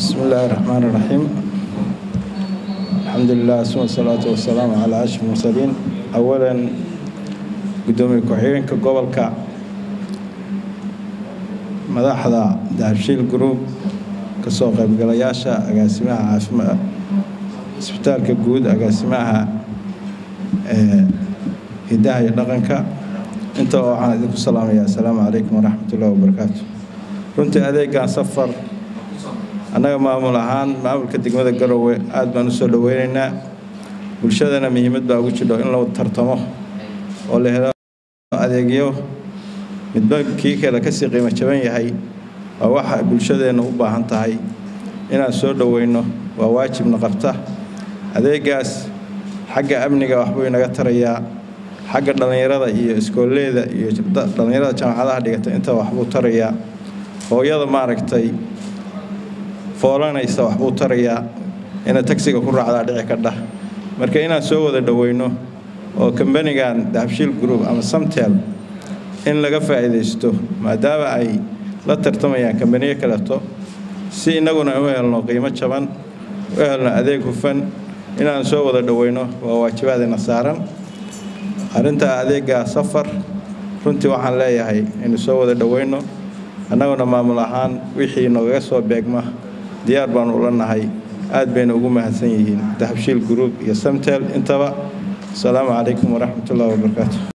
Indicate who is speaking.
Speaker 1: بسم الله الرحمن الرحيم الحمد لله ثم الصلاة والسلام على أشرف المرسلين أولا قدومي كحيرينka gobolka madaxda dahabshiil group kasoo qaybgalayaasha agaasimaha caafimaad isbitaalka guud agaasimaha hidaha iyo dhaqanka inta oo waxaan idinku salaamayaa assalaamu calaykum waraxmat ullahi wabarakaatu runtii adeegan safar annaga maamul ahaan maamulka degmada garowe aad baan usoo dhoweynaynaa bulshadana muhiimad baa ugu jidho in la tartamo oo la helo adeegyo midba kii kale kasii qiimo jaban yahay waa waxa bulshadeenna u baahan tahay inaan soo dhoweyno waa waajibna qabta adeegaas xagga amniga waxbuu inaga tarayaa xagga dhallinyarada iyo iskoolleeda iyo dhallinyarada jaamacadaha dhigata inta waxbuu tarayaa hooyada maaragtay foolanaysa waxbuu tarayaa ina tagsiga ku raacdaa dhici kadhah marka inaan soo wada dhoweyno oo kambanigan dahabshiil group ama samtel in laga faa'iidaysto maadaama ay la tartamayaan kambaniyo kaleto si innaguna u helno qiimo jaban u helno adeeg hufan inaan soo wada dhoweyno waa waajibaadina saaran arrintaa adeega safar runtii waxaan leeyahay inu soo wada dhoweyno annaguna maamul ahaan wixii noogaga soo beegma diyaar baanu ula nahay aad bayna ugu mahadsan yihiin dahabshiil group iyo samtel intaba asalaamu calaykum waraxmat ullahi wabarakaatu